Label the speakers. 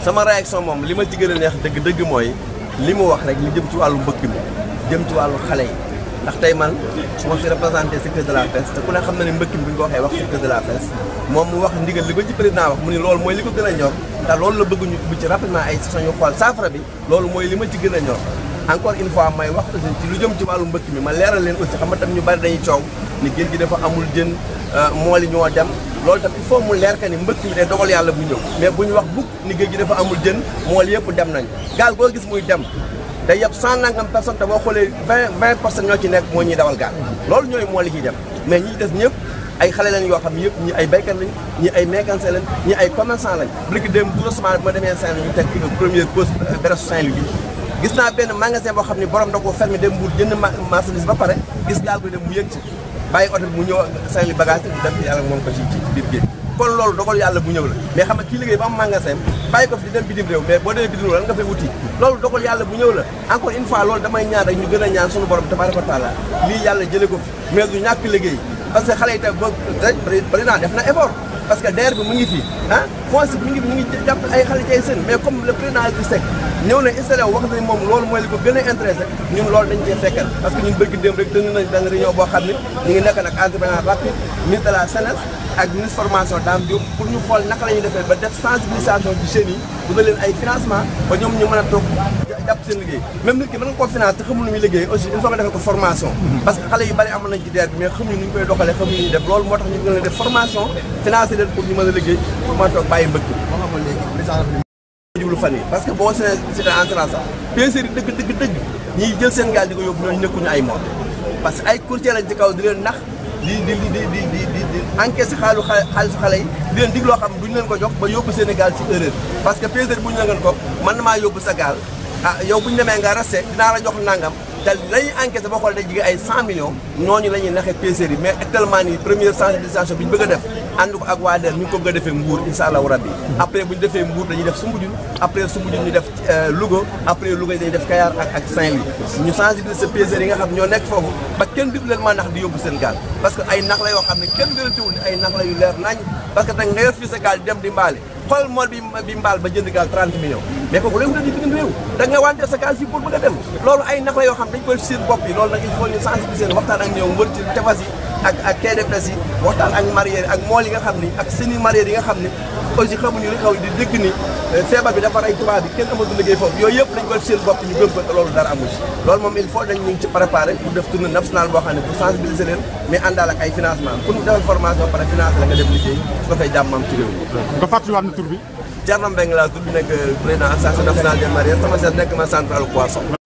Speaker 1: sama réaction moom li ma ci gën a neex dëgg dëgg mooy li mu wax rek li jëm ci wàllu mbëkk mi jëm ci wàllu xale yi ndax tey man su ma fi représenté secteur de la pêche te ku ne xam na ne mbëkk mi bu ñu ko waxee wax secteur de la pêche moom mu wax ndigal li ko ci président wax mu ni loolu mooy li ko gën a ñor te loolu la bëgg ñu bu ci rapidement ay session ñu xool saafara bi loolu mooy li ma ci gën a ñor encore une fois may wax aussi ci lu jëm ci wàllu mbëkk mi ma leeral leen aussi xam nga tam ñu bari dañuy coow ni géej gi dafa amul jën mool yi ñoo dem loolu tam il faut mu leer ka ni mbëkk mi day dogal yàlla bu ñëw mais bu ñu wax bukk ni géej gi dafa amul jën mool yëpp dem nañ gaal boo gis muy dem day yëpp cent nangam personnes te boo xoolee vingt vingt personnes ñoo ci nekk moo ñuy dawal gaal loolu ñooy mool yi ciy dem mais ñi des ñëpp ay xale lañ yoo xam ne yëpp ñi ay béykat lañ ñi ay mécanicien lañ ñi ay commerçant lañ briki dem tout récemment bi ma demee Saint-Louis ñu teg première pause Brest Saint-Louis bi gis naa benn magasin boo xam ne borom da koo fermé dem Mbuur jënd marchandise ba pare gis gaal bi dem mu yëg ci bàyyi oto bi mu ñëw Saint-Louis bagage bi dem yàlla moom ko ci ci biir géej kon loolu dogal yàlla bu ñëw la mais xam nga kii liggéey ba am magasin bàyyi ko fi di dem bitim réew mais boo demee bitim réew lan nga fay wuti loolu dogal yàlla bu ñëw la encore une fois loolu damay ñaan rek ñu gën a ñaan suñu borom tabaraka wa taala lii yàlla jële ko fi mais du ñàkk liggéey parce que xale yi tam ba président def na effort parce que DER bi mu ngi fi ah fonds bi mu ngi mu ngi jàpp ay xale ci ay seen mais comme le président Idrissa Seck ñëw na installé wu wax na moom loolu mooy li ko gën a intéressé ñun loolu dañ cee fekkal parce que ñun bëgg démb rek dënd nañ benn réunion boo xam ne ñu ngi nekk nag entrepreneur rapide ministre de la SENES ak ministre formation Dame Diop pour ñu xool naka la ñuy defee ba def sensibilisation ci jeunes yi bu leen ay financement ba ñoom ñu mën a toog jàpp seen liggéey même nit ki mën nga koo finance te xamul nu muy liggéey aussi il faut nga defee ko formation parce que xale yu bari amoon nañ ci DER bi mais xamuñu nu ñu koy doxalee xamuñu ñuy def loolu moo tax ñu gën a def formation financé leen pour ñu mën a liggéey pour mën a toog bàyyi mbëkk jublu fan yi parce que boo seen c'était entrant sax pêcheurs yi dëgg dëgg dëgg ñiy jël seen gaal di ko yóbbu ñooñu nekkuñu ay moom parce que ay courtier lañ ci kaw di leen nax di di di di di di di di encaissé xaalu xaalisu xale yi di leen dig loo xam duñu leen ko jox ba yóbbu seen gaal ci erreur parce que pêcheur bu ñu la ngeen ko man na maa yóbbu sa gaal ah yow bu ñu demee nga resté dinaa la jox nangam te lañuy encaissé boo xoolee day jige ay 100 millions ñooñu la ñuy naxee pêcheurs yi mais actuellement nii première sensibilisation bi ñu bëgg a def ànd ko ak waa DER ñu ngi ko bëgg a defee Mbour incha allahu rabbi après bu ñu defee Mbour dañuy def Soumbédioune après Soumbédioune ñu def Louga après Louga dañuy def Kayar ak ak Saint-Louis ñu sensibiliser pêcheurs yi nga xam ñoo nekk foofu ba kenn dib leen maa nax di yóbbu seen gaal parce que ay nax la yoo xam ne kenn gënantewul ni ay nax la yu leer nañ parce que nag nga yor fii sa gaal di dem di mbaale xool mool bi bi mbaal ba jënd gaal 30 millions mais kooku léegi dañuy diggante réew da nga wante sa gaal fii pour bëgg a dem loolu ay nax la yoo xam dañ koy seen bopp yi loolu nag il faut ñu sensibiliser waxtaan ak ñoom wër ci tefas yi ak ak quai de pêche yi waxtaan ak mareyeurs ak mool yi nga xam ni ak seeni mareyeurs yi nga xam ni aussi xamuñu li xaw di dégg ni feebar bi dafa rey tubaab bi kenn amatu liggéey foofu yooyu yëpp dañ koy seen bopp ñu gëm ko te loolu dara amu ci loolu moom il faut dañ ñu ngi ci préparé pour def tournée nationale boo xam ne pour sensibiliser leen mais àndaal ak ay financement pour ñu defal formation ba pare financé la nga dem liggéey su ko fay jàmmam ci réew mi
Speaker 2: nga fàttaliwaat na tur bi
Speaker 1: Thierno Mbengue laa tudd nekk président association nationale des mareyeurs sama seet nekk ma central poisson